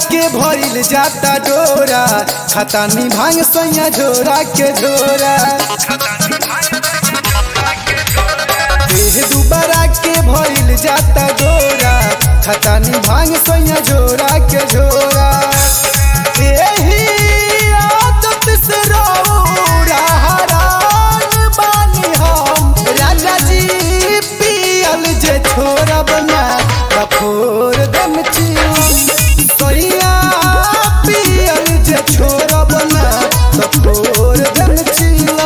के भइल जाता डोरा खतानी भांग सैया झोरा के झोरा देह दुबारा के भइल जाता डोरा खतानी भांग सैया झोरा के झोरा एही आदत से रौरा हरान बानी हम राजा जी पियल जे छोरा बना कफोर दम चिल सैया पियल जे छोरा बना कफोर दम चिला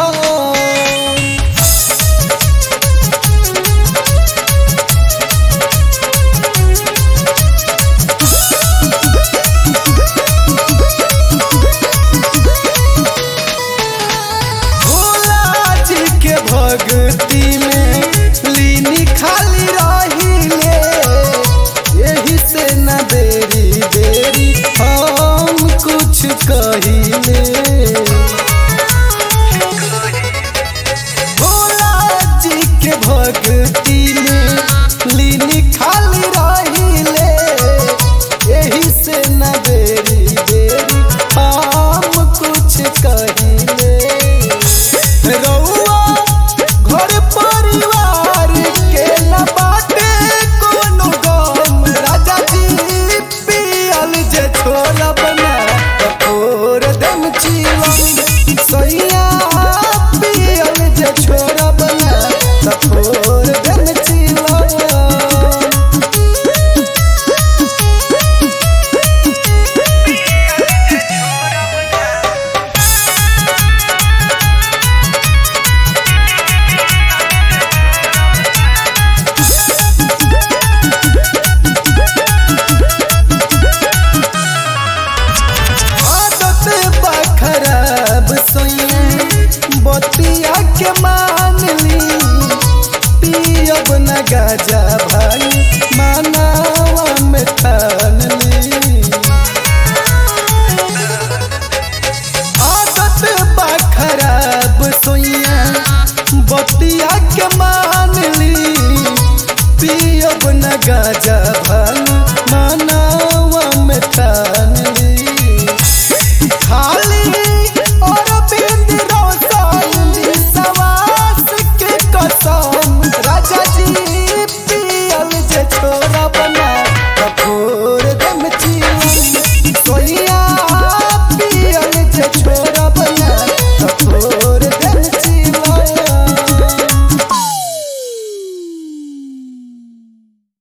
भोला जी के भक्ति में लीनी खाली रहिले यही से न देरी देरी हम कुछ कहिले भोला जी के भक्ति में लीनी खाली रहिले यही से न देरी देरी हम कुछ कहिले रउआ घर परिवार के न बाटे कोनो गम राजा जी पियल जे छोला बना कपोर दम चिलम सैया पियल जे छोरा बना कपोर दम चिलम आदत बा खराब सोइए बतिया के मान ली पियब न गाजा भाई मानावा में ठान ली आदत बा खराब सोइए बतिया के मान ली पियब न गाजा